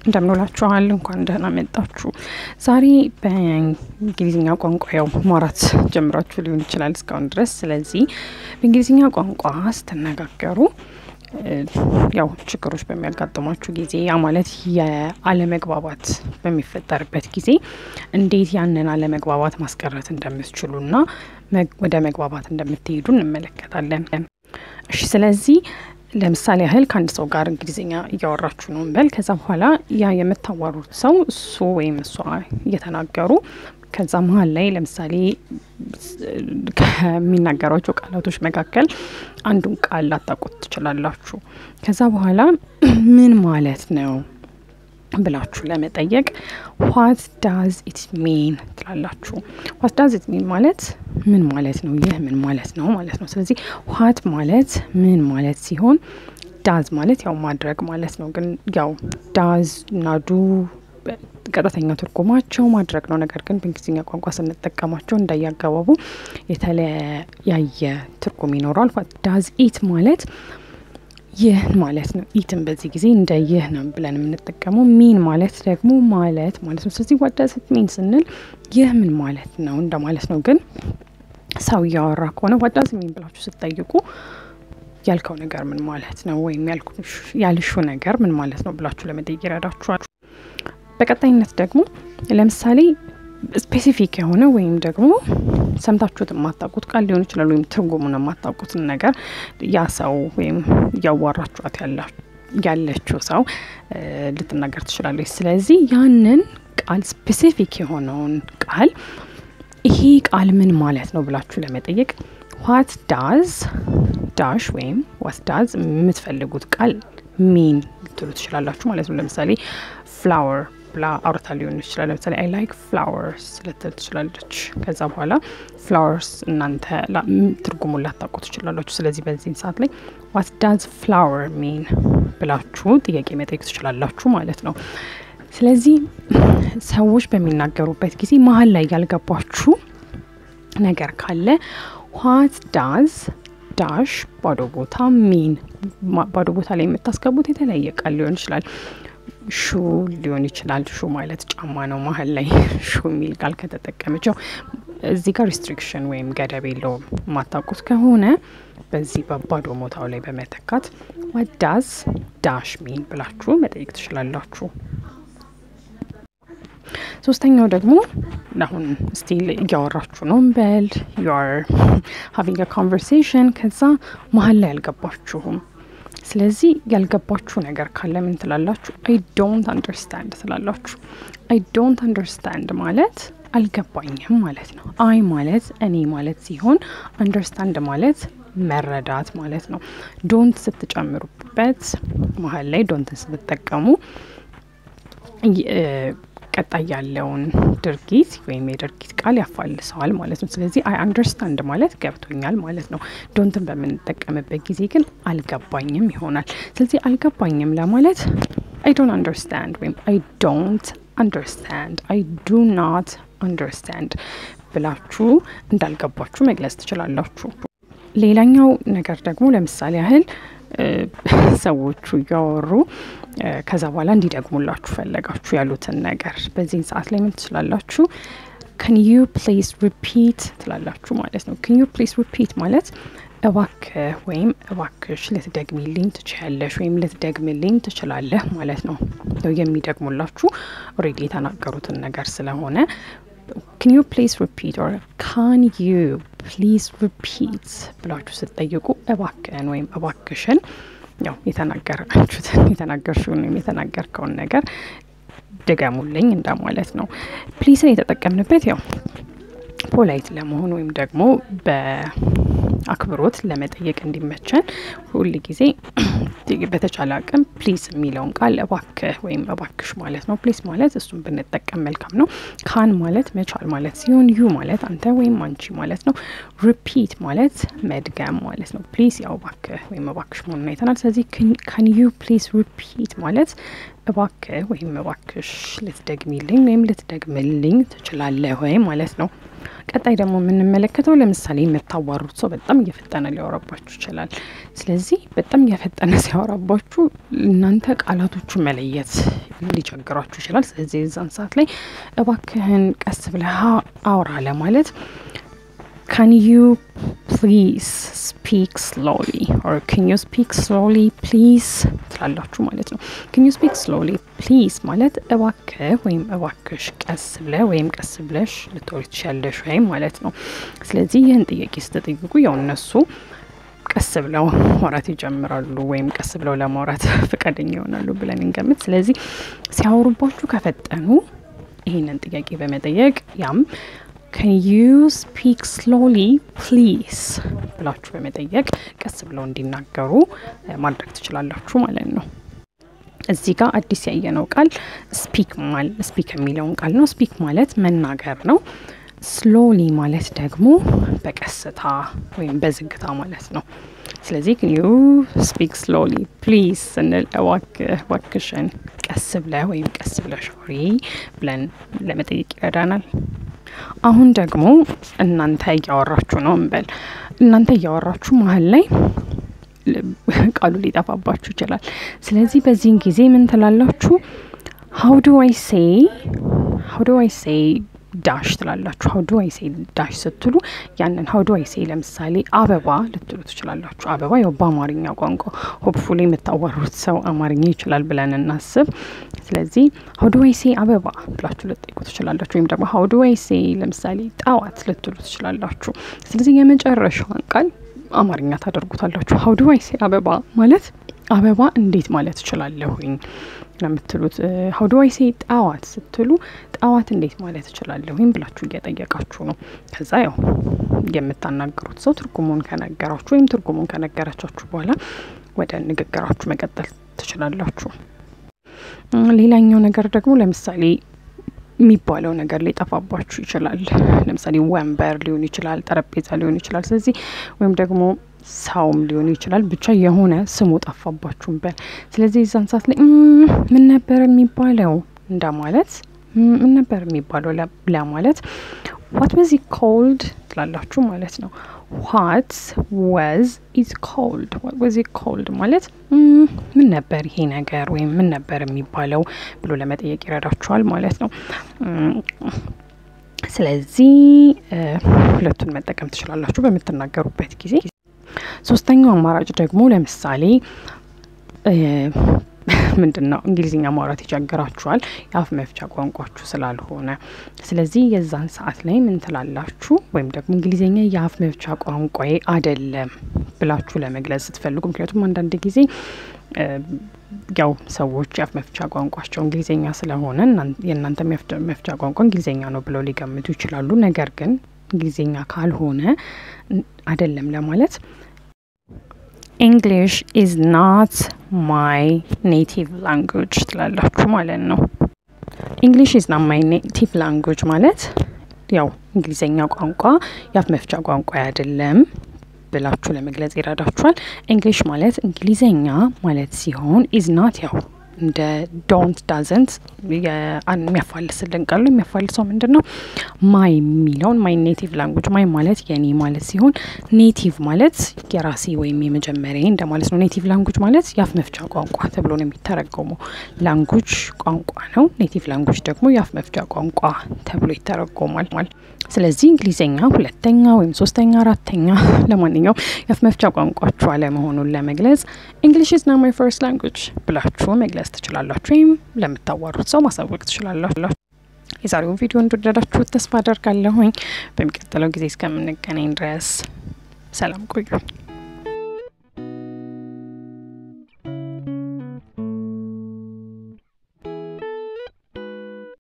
እንደምንውላችኋል እንኳን ደህና መጣችሁ። ዛሬ በእንግሊዝኛ ቋንቋ ያው ማውራት ጀምራችሁ ሊሆን ይችላል እስካሁን ድረስ። ስለዚህ በእንግሊዝኛ ቋንቋ ስትነጋገሩ ያው ችግሮች በሚያጋጥሟችሁ ጊዜ ያ ማለት የአለመግባባት በሚፈጠርበት ጊዜ እንዴት ያንን አለመግባባት ማስቀረት እንደምትችሉና ወደ መግባባት እንደምትሄዱ እንመለከታለን። እሺ ስለዚህ ለምሳሌ ያህል ከአንድ ሰው ጋር እንግሊዝኛ እያወራችሁ ነው እንበል። ከዛ በኋላ ያ የምታዋሩት ሰው እሱ ወይም እሷ እየተናገሩ ከዛ መሀል ላይ ለምሳሌ ከሚናገሯቸው ቃላቶች መካከል አንዱን ቃል ላታውቁት ትችላላችሁ። ከዛ በኋላ ምን ማለት ነው ብላችሁ ለመጠየቅ ዋት ዳዝ ኢት ሚን ትላላችሁ። ዋት ዳዝ ኢት ሚን ማለት ምን ማለት ነው፣ ይህ ምን ማለት ነው ማለት ነው። ስለዚህ ዋት ማለት ምን ማለት ሲሆን ዳዝ ማለት ያው ማድረግ ማለት ነው። ግን ያው ዳዝ እና ዱ ቀጥተኛ ትርጉማቸው ማድረግ ነው። ነገር ግን በእንግሊዝኛ ቋንቋ ስንጠቀማቸው እንዳያገባቡ የተለያየ ትርጉም ይኖረዋል። ዳዝ ኢት ማለት ይህ ማለት ነው። ኢትን በዚህ ጊዜ እንደ ይህ ነው ብለን የምንጠቀመው። ሚን ማለት ደግሞ ማለት ማለት ነው። ስለዚህ ዋት ዳዝ ኢት ሚን ስንል ይህ ምን ማለት ነው እንደማለት ነው። ግን ሰው እያወራ ከሆነ ዋት ዳዝ ኢት ሚን ብላችሁ ስትጠይቁ ያልከው ነገር ምን ማለት ነው ወይም ያልሹ ነገር ምን ማለት ነው ብላችሁ ለመጠየቅ ይረዳችኋል። በቀጣይነት ደግሞ ለምሳሌ ስፔሲፊክ የሆነ ወይም ደግሞ ሰምታችሁት የማታውቁት ቃል ሊሆን ይችላል፣ ወይም ትርጉሙን የማታውቁትን ነገር ያ ሰው ወይም እያዋራችኋት ያለችው ሰው ልትናገር ትችላለች። ስለዚህ ያንን ቃል ስፔሲፊክ የሆነውን ቃል ይሄ ቃል ምን ማለት ነው ብላችሁ ለመጠየቅ ዋት ዳዝ ዳሽ ወይም ዋት ዳዝ የምትፈልጉት ቃል ሚን ልትሉ ትችላላችሁ ማለት ነው። ለምሳሌ ፍላወር ብላ አውርታ ሊሆን ይችላል። ለምሳሌ አይ ላይክ ፍላወርስ ልትል ትችላለች። ከዛ በኋላ ፍላወርስ እናንተ ትርጉሙን ላታውቁ ትችላላችሁ። ስለዚህ በዚህን ሰዓት ላይ ዋት ዳዝ ፍላወር ሚን ብላችሁ ጥያቄ መጠየቅ ትችላላችሁ ማለት ነው። ስለዚህ ሰዎች በሚናገሩበት ጊዜ መሀል ላይ ያልገባችሁ ነገር ካለ ዋት ዳዝ ዳሽ ባዶ ቦታ ሚን ባዶ ቦታ ላይ የምታስገቡት የተለያየ ቃል ሊሆን ይችላል። ሹ ሊሆን ይችላል። ሹ ማለት ጫማ ነው። መሀል ላይ ሹ የሚል ቃል ከተጠቀመችው እዚህ ጋር ሪስትሪክሽን ወይም ገደብ የለውም። የማታውቁት ከሆነ በዚህ በባዶ ቦታው ላይ በመተካት ዋት ዳዝ ዳሽ ሚን ብላችሁ መጠየቅ ትችላላችሁ። ሶስተኛው ደግሞ አሁን ስቲል እያወራችሁ ነው እንበል ዩር ሀቪንግ ኮንቨርሴሽን ከዛ መሀል ላይ አልገባችሁም። ስለዚህ ያልገባችሁ ነገር ካለ ምን ትላላችሁ? አይ ዶንት አንደርስታንድ ትላላችሁ። አይ ዶንት አንደርስታንድ ማለት አልገባኝም ማለት ነው። አይ ማለት እኔ ማለት ሲሆን አንደርስታንድ ማለት መረዳት ማለት ነው። ዶንት ስትጨምሩበት መሀል ላይ ዶንትን ስትጠቀሙ ቀጣይ ያለውን ድርጊት ወይም የድርጊት ቃል ያፋልሰዋል ማለት ነው። ስለዚህ አይ አንደርስታንድ ማለት ገብቶኛል ማለት ነው። ዶንትን በምንጠቀምበት ጊዜ ግን አልገባኝም ይሆናል። ስለዚህ አልገባኝም ለማለት አይ ዶንት አንደርስታንድ ወይም አይ ዶንት አንደርስታንድ፣ አይ ዱ ናት አንደርስታንድ ብላችሁ እንዳልገባችሁ መግለጽ ትችላላችሁ። ሌላኛው ነገር ደግሞ ለምሳሌ ያህል ሰዎቹ እያወሩ ከዛ በኋላ እንዲደግሙላችሁ ፈለጋችሁ ያሉትን ነገር በዚህን ሰዓት ላይ ምን ትችላላችሁ? ከን ዩ ፕሊዝ ሪፒት ትላላችሁ ማለት ነው። ከን ዩ ፕሊዝ ሪፒት ማለት እባክህ ወይም እባክሽ ልትደግሚልኝ ትችያለሽ ወይም ልትደግምልኝ ትችላለህ ማለት ነው። የሚደግሙላችሁ ኦልሬዲ የተናገሩትን ነገር ስለሆነ ካን ዩ ፕሊዝ ሪፒት ኦር ካን ዩ ፕሊዝ ሪፒት ብላችሁ ስትጠይቁ እባክህን ወይም እባክሽን ያው የተናገራችሁትን የተናገርሽውን ወይም የተናገርከውን ነገር ድገሙልኝ እንደማለት ነው። ፕሊስን የተጠቀምንበት ያው ፖላይት ለመሆን ወይም ደግሞ በአክብሮት ለመጠየቅ እንዲመቸን ሁል ጊዜ በተቻለ አቅም ፕሊስ የሚለውን ቃል እባክህ ወይም እባክሽ ማለት ነው። ፕሊስ ማለት እሱን ብንጠቀም መልካም ነው። ካን ማለት መቻል ማለት ሲሆን ዩ ማለት አንተ ወይም አንቺ ማለት ነው። ሪፒት ማለት መድገም ማለት ነው። ፕሊስ ያው እባክህ ወይም እባክሽ መሆኑን አይተናል። ስለዚህ ካን ዩ ፕሊስ ሪፒት ማለት እባክህ ወይም እባክሽ ልትደግሚልኝ ወይም ልትደግምልኝ ትችላለህ ወይ ማለት ነው። ቀጣይ ደግሞ የምንመለከተው ለምሳሌ የምታዋሩት ሰው በጣም እየፈጠነ ሊያወራባችሁ ይችላል። ስለዚህ በጣም እየፈጠነ ሲያወራባችሁ እናንተ ቃላቶቹ መለየት ሊቸግራችሁ ይችላል። ስለዚህ የዛን ሰዓት ላይ እባክህን ቀስ ብለህ አውራ ለማለት ካን ዩ ፕሊዝ ስፒክ ስሎሊ ኦር ካን ዩ ስፒክ ስሎሊ ፕሊዝ ትላላችሁ ማለት ነው። ካን ዩ ስፒክ ስሎሊ ፕሊዝ ማለት እባክህ ወይም እባክሽ ቀስ ብለህ ወይም ቀስ ብለሽ ልትወሪ ትችያለሽ ወይም ማለት ነው። ስለዚህ ይህን ጥያቄ ስትጠይቁ ያው እነሱ ቀስ ብለው ማውራት ይጀምራሉ ወይም ቀስ ብለው ለማውራት ፈቃደኛ ይሆናሉ ብለን እንገምት። ስለዚህ ሲያወሩባችሁ ከፈጠኑ ይህንን ጥያቄ በመጠየቅ ያም ካን ዩ ስፒክ ስሎሊ ፕሊዝ ብላችሁ በመጠየቅ ቀስ ብለው እንዲናገሩ ማድረግ ትችላላችሁ ማለት ነው። እዚህ ጋር አዲስ ያየነው ቃል ስፒክ ማል ስፒክ የሚለውን ቃል ነው። ስፒክ ማለት መናገር ነው። ስሎሊ ማለት ደግሞ በቀስታ ወይም በዝግታ ማለት ነው። ስለዚህ ግን ዩ ስፒክ ስሎሊ ፕሊዝ ስንል እባክህ እባክሽን ቀስ ብለህ ወይም ቀስ ብለሽ አውሪ ብለን ለመጠየቅ ይረዳናል። አሁን ደግሞ እናንተ እያወራችሁ ነው እንበል። እናንተ እያወራችሁ መሀል ላይ ቃሉ ሊጠፋባችሁ ይችላል። ስለዚህ በዚህን ጊዜ ምን ትላላችሁ? ሀው ዱ አይ ሴይ ሀው ዱ አይ ሴይ ዳሽ ትላላችሁ። ሀው ዱ አይ ሴይ ዳሽ ስትሉ ያንን ሀው ዱ አይ ሴይ ለምሳሌ አበባ ልትሉ ትችላላችሁ። አበባ ያው በአማርኛ ቋንቋ ሆፕፉሊ የምታዋሩት ሰው አማርኛ ይችላል ብለን እናስብ። ስለዚህ ሀው ዱ አይ ሴይ አበባ ብላችሁ ልጠይቁ ትችላላችሁ። ወይም ደግሞ ሀው ዱ አይ ሴይ ለምሳሌ ጠዋት ልትሉ ትችላላችሁ። ስለዚህ የመጨረሻዋን ቃል አማርኛ ታደርጉታላችሁ። ሀው ዱ አይ ሴይ አበባ ማለት አበባ እንዴት ማለት እችላለሁኝ ለምትሉት ሀው ዱ አይ ሴይ ጠዋት ስትሉ ጠዋት እንዴት ማለት እችላለሁኝ ብላችሁ እየጠየቃችሁ ነው። ከዛ ያው የምታናገሩት ሰው ትርጉሙን ከነገራችሁ ወይም ትርጉሙን ከነገረቻችሁ በኋላ ወደ ንግግራችሁ መቀጠል ትችላላችሁ። ሌላኛው ነገር ደግሞ ለምሳሌ የሚባለው ነገር ሊጠፋባችሁ ይችላል። ለምሳሌ ወንበር ሊሆን ይችላል፣ ጠረጴዛ ሊሆን ይችላል። ስለዚህ ወይም ደግሞ ሰውም ሊሆን ይችላል። ብቻ የሆነ ስሙ ጠፋባችሁም በል። ስለዚህ የዛን ሰዓት ላይ ምን ነበር የሚባለው እንደማለት ምን ነበር የሚባለው ለማለት ዋት ወዝ ኢት ኮልድ ትላላችሁ ማለት ነው። ዋት ወዝ ኢት ኮልድ ዋት ወዝ ኢት ኮልድ ማለት ምን ነበር ይሄ ነገር ወይም ምን ነበር የሚባለው ብሎ ለመጠየቅ ይረዳችኋል ማለት ነው። ስለዚህ ሁለቱን መጠቀም ትችላላችሁ በምትናገሩበት ጊዜ። ሶስተኛው አማራጭ ደግሞ ለምሳሌ ምንድን ነው እንግሊዝኛ ማውራት ይቸግራችኋል፣ የአፍ መፍቻ ቋንቋችሁ ስላልሆነ። ስለዚህ የዛን ሰዓት ላይ ምን ትላላችሁ? ወይም ደግሞ እንግሊዝኛ የአፍ መፍቻ ቋንቋዬ አይደለም ብላችሁ ለመግለጽ ስትፈልጉ፣ ምክንያቱም አንዳንድ ጊዜ ያው ሰዎች የአፍ መፍቻ ቋንቋቸው እንግሊዝኛ ስለሆነ የእናንተ መፍቻ ቋንቋ እንግሊዝኛ ነው ብለው ሊገምቱ ይችላሉ። ነገር ግን እንግሊዝኛ ካልሆነ አይደለም ለማለት ኢንግሊሽ ኢዝ ናት ማይ ኔቲቭ ላንጉጅ ትላላችሁ ማለት ነው። ኢንግሊሽ ኢዝ ናት ማይ ኔቲቭ ላንጉጅ ማለት ያው እንግሊዝኛ ቋንቋ የአፍ መፍቻ ቋንቋ አይደለም ብላችሁ ለመግለጽ ይረዳችኋል። እንግሊሽ ማለት እንግሊዝኛ ማለት ሲሆን ኢዝ ናት ያው እንደ ዶንት ዳዘንት የሚያፋልስልን ቃሉ የሚያፋልሰው ምንድን ነው? ማይ የሚለውን ማይ ኔቲቭ ላንጉጅ ማይ ማለት የኔ ማለት ሲሆን ኔቲቭ ማለት የራሴ ወይም የመጀመሪያ እንደማለት ነው። ኔቲቭ ላንጉጅ ማለት የአፍ መፍቻ ቋንቋ ተብሎ ነው የሚተረጎመው። ላንጉጅ ቋንቋ ነው። ኔቲቭ ላንጉጅ ደግሞ የአፍ መፍቻ ቋንቋ ተብሎ ይተረጎማል። ስለዚህ እንግሊዝኛ ሁለተኛ ወይም ሶስተኛ፣ አራተኛ ለማንኛውም የአፍ መፍቻ ቋንቋችሁ አለመሆኑን ለመግለጽ እንግሊሽ ኢዝ ናት ማይ ፈርስት ላንጉጅ ብላችሁ መግለጽ ትችላላችሁ። ወይም ለምታዋሩት ሰው ማሳወቅ ትችላላችሁ። የዛሬውን ቪዲዮ እንደወደዳችሁት ተስፋ አደርጋለሁኝ። በሚቀጥለው ጊዜ እስከምንገናኝ ድረስ ሰላም ቆዩ።